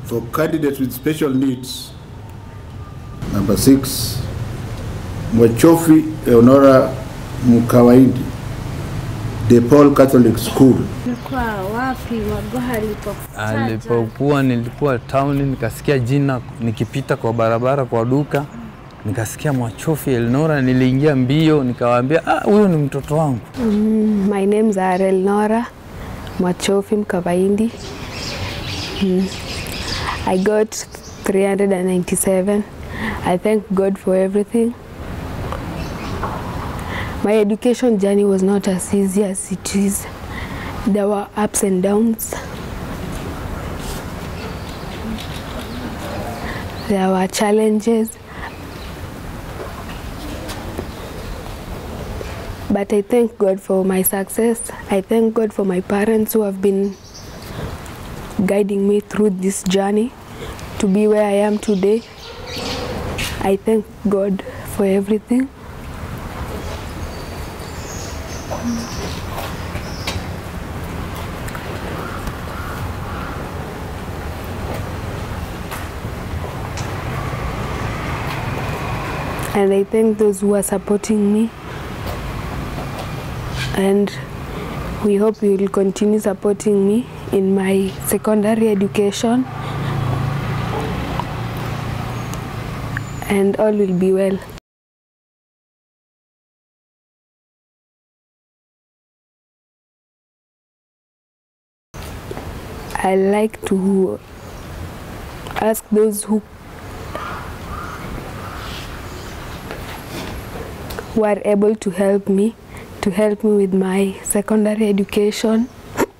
For candidates with special needs, number six, Mwachofi Leonora Mkawaindi, De Paul Catholic School. Ulikuwa wapi Magoha alipokuwa? Alipokuwa nilikuwa town, nikasikia jina nikipita kwa barabara kwa duka, nikasikia Mwachofi Elnora, niliingia mbio, nikawaambia ah, huyo ni mtoto wangu. Mm, my name's Arel Nora Mwachofi Mkavaindi. Mm. I got 397. I thank God for everything. My education journey was not as easy as it is. There were ups and downs. There were challenges. But I thank God for my success. I thank God for my parents who have been guiding me through this journey to be where I am today. I thank God for everything. And I thank those who are supporting me. And we hope you will continue supporting me in my secondary education. And all will be well. I like to ask those who who are able to help me to help me with my secondary education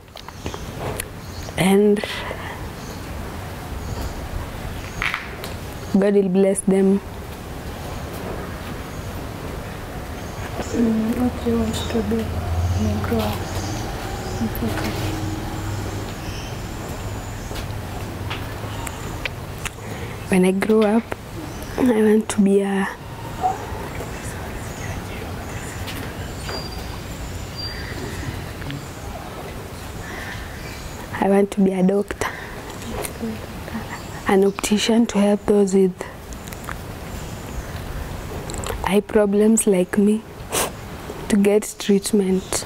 and God will bless them. Mm, what do you want to be when you grow up? in future? When I grow up, I want to be a I want to be a doctor, an optician to help those with eye problems like me to get treatment.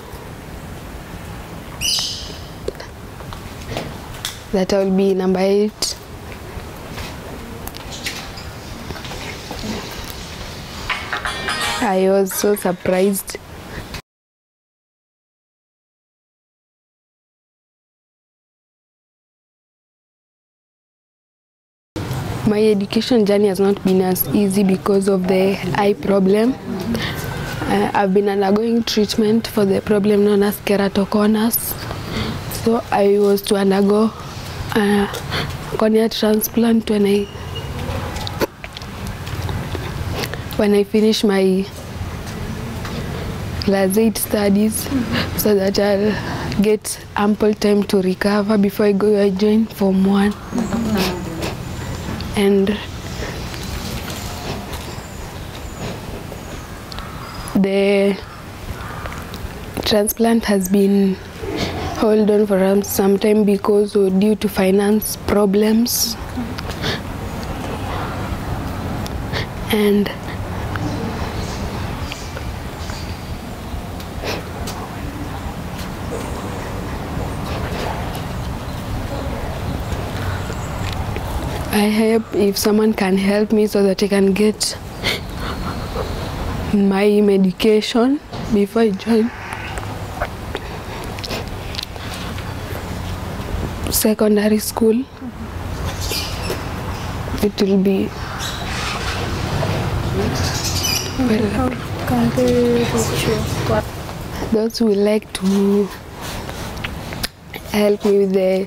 That will be number eight. I was so surprised My education journey has not been as easy because of the eye problem. Uh, I've been undergoing treatment for the problem known as keratoconus. So I was to undergo a cornea transplant when I when I finish my class 8 studies so that I'll get ample time to recover before I go I join Form 1 and the transplant has been hold on for um, some time because or due to finance problems and I hope if someone can help me so that I can get my medication before I join secondary school. It will be well, Can they reach you? What? those who would like to help me with the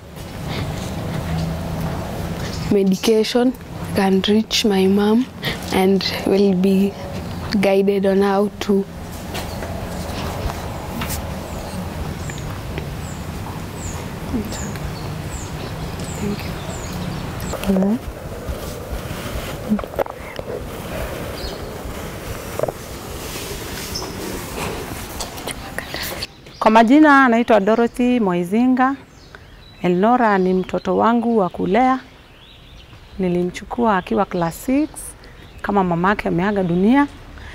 medication can reach my mom and will be guided on how to Kwa majina anaitwa Dorothy Moizinga. Elnora ni mtoto wangu wa kulea nilimchukua akiwa class 6 kama mamake ameaga dunia,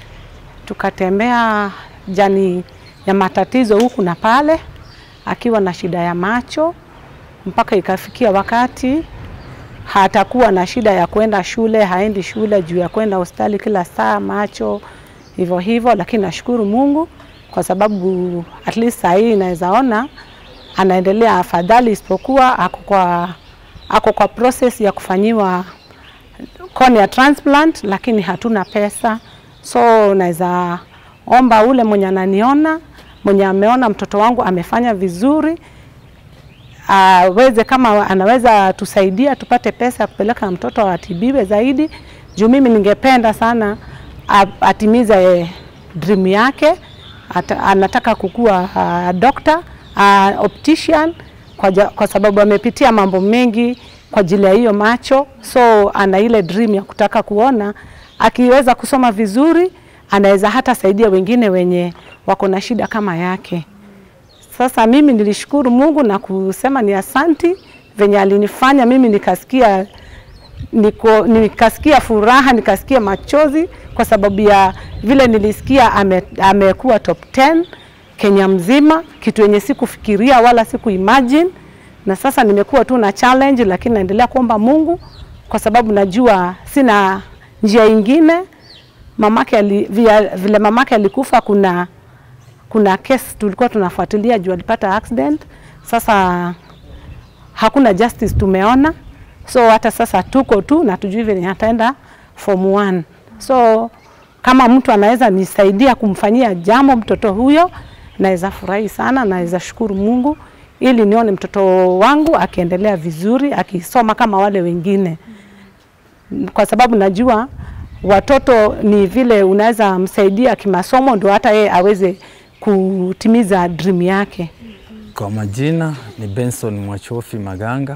tukatembea jani ya matatizo huku na pale, akiwa na shida ya macho mpaka ikafikia wakati hatakuwa na shida ya kwenda shule, haendi shule juu ya kwenda hospitali kila saa, macho hivyo hivyo. Lakini nashukuru Mungu kwa sababu at least saa hii naweza ona anaendelea afadhali, isipokuwa ako kwa, ako kwa process ya kufanyiwa cornea transplant, lakini hatuna pesa, so naweza omba ule mwenye ananiona mwenye ameona mtoto wangu amefanya vizuri aweze kama anaweza tusaidia tupate pesa ya kupeleka mtoto atibiwe zaidi, juu mimi ningependa sana a- atimize dream yake. Ata, anataka kukuwa uh, doctor uh, optician kwa, ja, kwa sababu amepitia mambo mengi kwa ajili ya hiyo macho, so ana ile dream ya kutaka kuona akiweza kusoma vizuri anaweza hata saidia wengine wenye wako na shida kama yake. Sasa mimi nilishukuru Mungu na kusema ni asanti venye alinifanya mimi nikasikia niko, nikasikia furaha nikasikia machozi kwa sababu ya vile nilisikia ame, amekuwa top 10 Kenya mzima, kitu yenye sikufikiria wala siku imagine. Na sasa nimekuwa tu na challenge, lakini naendelea kuomba Mungu kwa sababu najua sina njia ingine. Mamake ali, vile, vile mamake alikufa kuna kuna kesi tulikuwa tunafuatilia juu alipata accident. Sasa hakuna justice tumeona, so hata sasa tuko tu na tujui venye ataenda form 1. So kama mtu anaweza nisaidia kumfanyia jambo mtoto huyo, naweza furahi sana, naweza shukuru Mungu ili nione mtoto wangu akiendelea vizuri, akisoma kama wale wengine, kwa sababu najua watoto ni vile unaweza msaidia kimasomo, ndio hata yeye aweze kutimiza dream yake. Kwa majina ni Benson Mwachofi Maganga,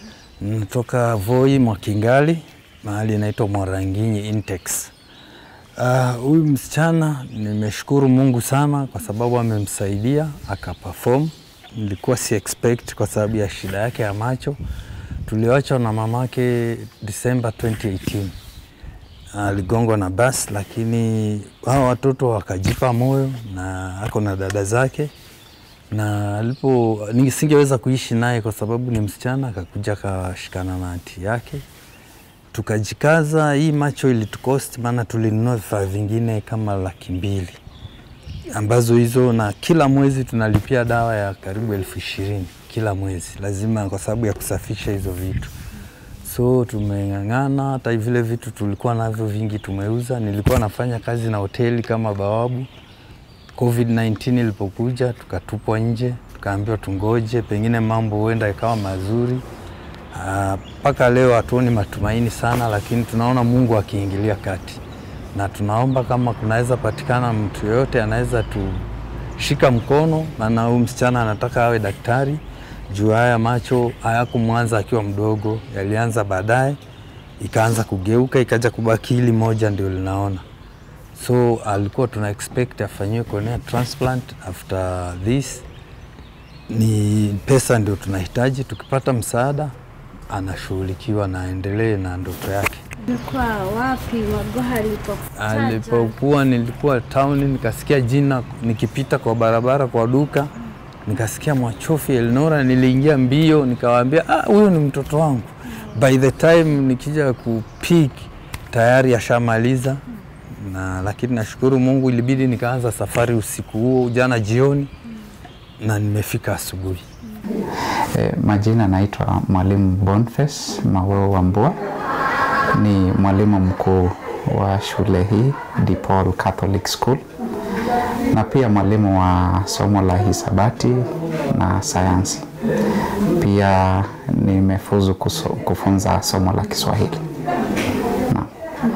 natoka Voi Mwakingali, mahali inaitwa Mwaranginyi Intex. Ah, Huyu uh, msichana nimeshukuru Mungu sana kwa sababu amemsaidia akaperform. Nilikuwa si expect kwa sababu ya shida yake ya macho. Tuliachwa na mamake December 2018 aligongwa na basi, lakini hao watoto wakajipa moyo na ako na dada zake, na alipo nisingeweza kuishi naye kwa sababu ni msichana, akakuja akashikana na anti yake, tukajikaza. Hii macho ilitukosti, maana tulinunua vifaa vingine kama laki mbili ambazo hizo, na kila mwezi tunalipia dawa ya karibu elfu ishirini kila mwezi, lazima kwa sababu ya kusafisha hizo vitu so tumeng'ang'ana. Hata vile vitu tulikuwa navyo vingi tumeuza. Nilikuwa nafanya kazi na hoteli kama bawabu. COVID-19 ilipokuja tukatupwa nje, tukaambiwa tungoje, pengine mambo huenda ikawa mazuri. Mpaka leo hatuoni matumaini sana, lakini tunaona Mungu akiingilia kati, na tunaomba kama kunaweza patikana mtu yoyote anaweza tushika mkono, maana huyu msichana anataka awe daktari juu haya macho hayakumwanza akiwa mdogo, yalianza baadaye, ikaanza kugeuka, ikaja kubaki hili moja ndio linaona. So alikuwa tuna expect afanyiwe cornea transplant after this. Ni pesa ndio tunahitaji, tukipata msaada anashughulikiwa na aendelee na ndoto yake. Ulikuwa wapi Magoha alipokuwa? Alipokuwa nilikuwa town, nikasikia jina nikipita kwa barabara kwa duka nikasikia Mwachofi Elnora, niliingia mbio nikawaambia, ah, huyo ni mtoto wangu. By the time nikija kupik tayari ashamaliza na, lakini nashukuru Mungu ilibidi nikaanza safari usiku huo jana jioni na nimefika asubuhi. E, majina naitwa Mwalimu Boniface Maweo Wambua, ni mwalimu mkuu wa shule hii DePaul Catholic School na pia mwalimu wa somo la hisabati na sayansi. Pia nimefuzu kuso, kufunza somo la Kiswahili. Naam.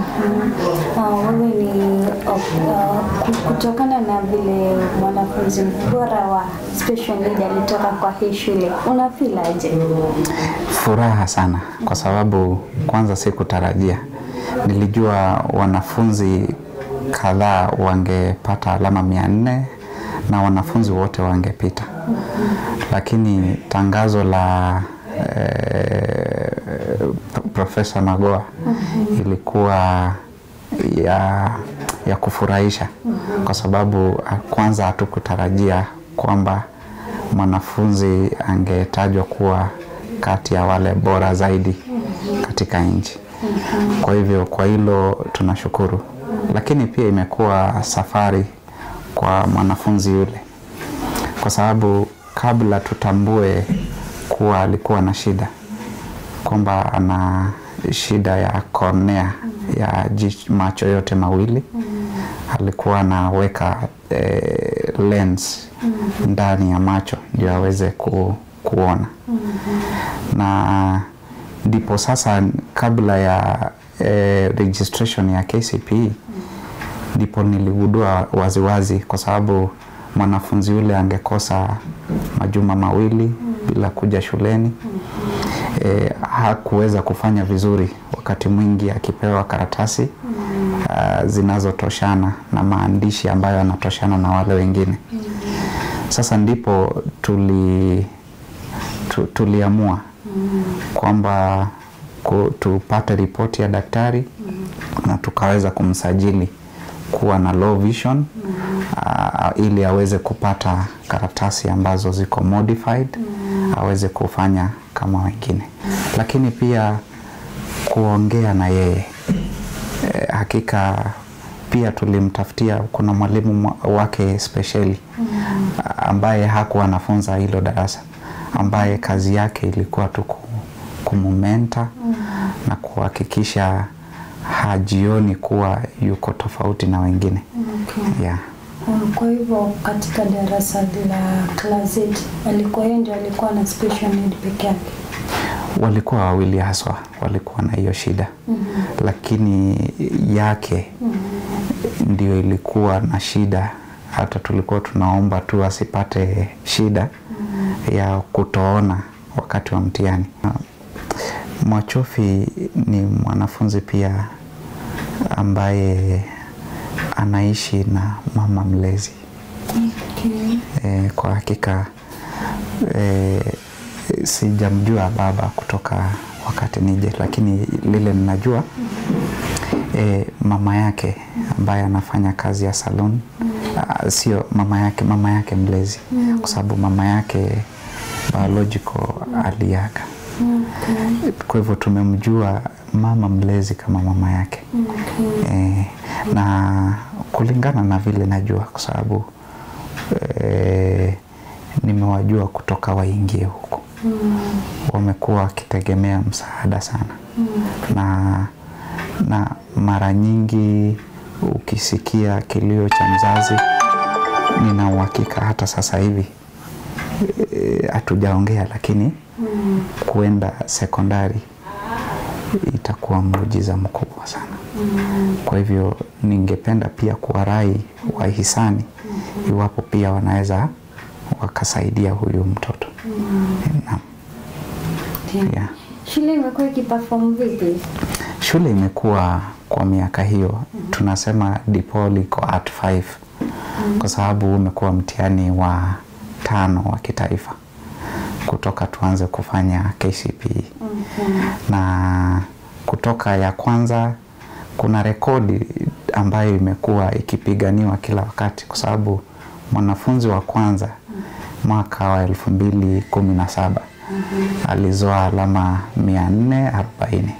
Uh, wewe ni uh, kutokana na vile mwanafunzi bora wa special need alitoka kwa hii shule, una feel aje? Furaha sana kwa sababu kwanza sikutarajia. Nilijua wanafunzi kadhaa wangepata alama mia nne na wanafunzi wote wangepita, lakini tangazo la eh, Profesa Magoa ilikuwa ya, ya kufurahisha kwa sababu ah, kwanza hatukutarajia kwamba mwanafunzi angetajwa kuwa kati ya wale bora zaidi katika nchi. Kwa hivyo kwa hilo tunashukuru, lakini pia imekuwa safari kwa mwanafunzi yule, kwa sababu kabla tutambue kuwa alikuwa na shida kwamba ana shida ya cornea ya jich- macho yote mawili alikuwa anaweka eh, lens ndani ya macho ndio aweze ku, kuona na ndipo sasa kabla ya eh, registration ya KCPE ndipo niligundua waziwazi kwa sababu mwanafunzi yule angekosa majuma mawili bila kuja shuleni e, hakuweza kufanya vizuri wakati mwingi akipewa karatasi uh, zinazotoshana na maandishi ambayo yanatoshana na wale wengine sasa ndipo tuli tu, tuliamua kwamba ku- tupate ripoti ya daktari na tukaweza kumsajili kuwa na low vision uh, ili aweze kupata karatasi ambazo ziko modified aweze kufanya kama wengine, lakini pia kuongea na yeye e, hakika pia tulimtafutia, kuna mwalimu mwa- wake spesheli ambaye hakuwa anafunza hilo darasa, ambaye kazi yake ilikuwa tu ku- kumumenta na kuhakikisha hajioni kuwa yuko tofauti na wengine Okay. yeah. Um, Kwa hivyo katika darasa la class 8 alikuwa yeye ndio alikuwa na special need peke yake. walikuwa wawili haswa walikuwa na hiyo shida lakini yake ndio ilikuwa na shida hata tulikuwa tunaomba tu asipate shida ya kutoona wakati wa mtihani Mwachofi ni mwanafunzi pia ambaye anaishi na mama mlezi Okay. e, kwa hakika e, sijamjua baba kutoka wakati nije, lakini lile ninajua e, mama yake ambaye anafanya kazi ya salon ah, sio mama yake, mama yake mlezi, kwa sababu mama yake biological aliaga. Kwa hivyo tumemjua mama mlezi kama mama yake e, na kulingana na vile najua kwa sababu e, nimewajua kutoka waingie huko wamekuwa wakitegemea msaada sana na, na mara nyingi ukisikia kilio cha mzazi nina uhakika hata sasa hivi eh, hatujaongea lakini kuenda sekondari itakuwa muujiza mkubwa sana. Kwa hivyo ningependa pia kuwarai wahisani iwapo pia wanaweza wakasaidia huyu mtoto. Naam. Yeah. Shule imekuwa ikiperform vipi? Shule imekuwa kwa miaka hiyo tunasema DPOL iko at 5 kwa sababu umekuwa mtihani wa tano wa kitaifa kutoka tuanze kufanya KCPE na kutoka ya kwanza kuna rekodi ambayo imekuwa ikipiganiwa kila wakati kwa sababu mwanafunzi wa kwanza mwaka wa elfu mbili kumi na saba alizoa alama mia nne arobaini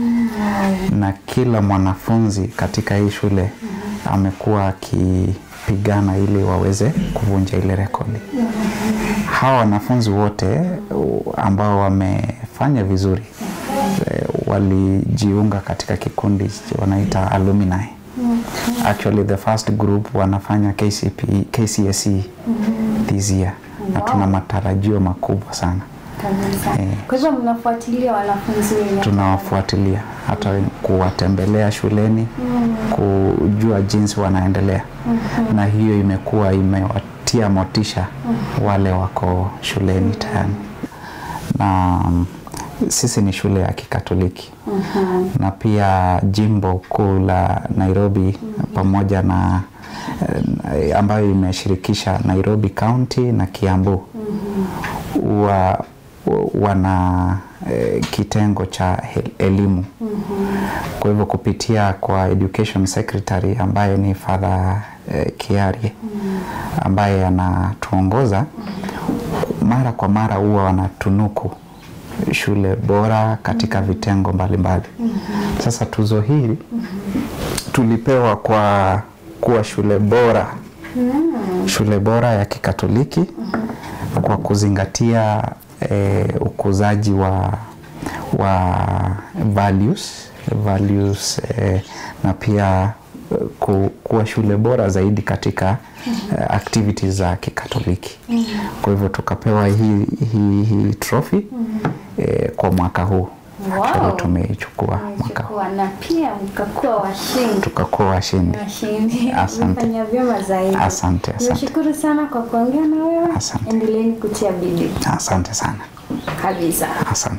na kila mwanafunzi katika hii shule amekuwa akipigana ili waweze kuvunja ile rekodi. Hawa wanafunzi wote uh, ambao wamefanya vizuri eh, walijiunga katika kikundi wanaita alumni. Actually the first group wanafanya KCPE, KCSE this year na tuna matarajio makubwa sana. Kabisa. Eh. Kwa hivyo mnafuatilia wanafunzi wenye tunawafuatilia hata kuwatembelea shuleni kujua jinsi wanaendelea na hiyo imekuwa imewatia motisha wale wako shuleni tayari na mm, sisi ni shule ya kikatoliki na pia jimbo kuu la Nairobi pamoja na eh, ambayo imeshirikisha Nairobi County na Kiambu wa wana eh, kitengo cha he- elimu kwa hivyo kupitia kwa education secretary ambaye ni Father eh, Kiarie ambaye anatuongoza mara kwa mara huwa wanatunuku shule bora katika vitengo mbalimbali sasa tuzo hili tulipewa kwa kuwa shule bora shule bora ya kikatoliki kwa kuzingatia eh, ukuzaji wa wa values values eh, na pia eh, ku, kuwa shule bora zaidi katika eh, activities za kikatoliki kwa hivyo tukapewa hii hii hii trophy eh, kwa mwaka huu Wow. Actually tumeichukua mwaka huu Mmechukua na pia mkakuwa washindi. tukakuwa washindi Washindi. Asante. Mmefanya vyema zaidi. Asante, asante. Nimeshukuru sana kwa kuongea na wewe. Asante. Endeleeni kutia bidii asante sana kabisa. asante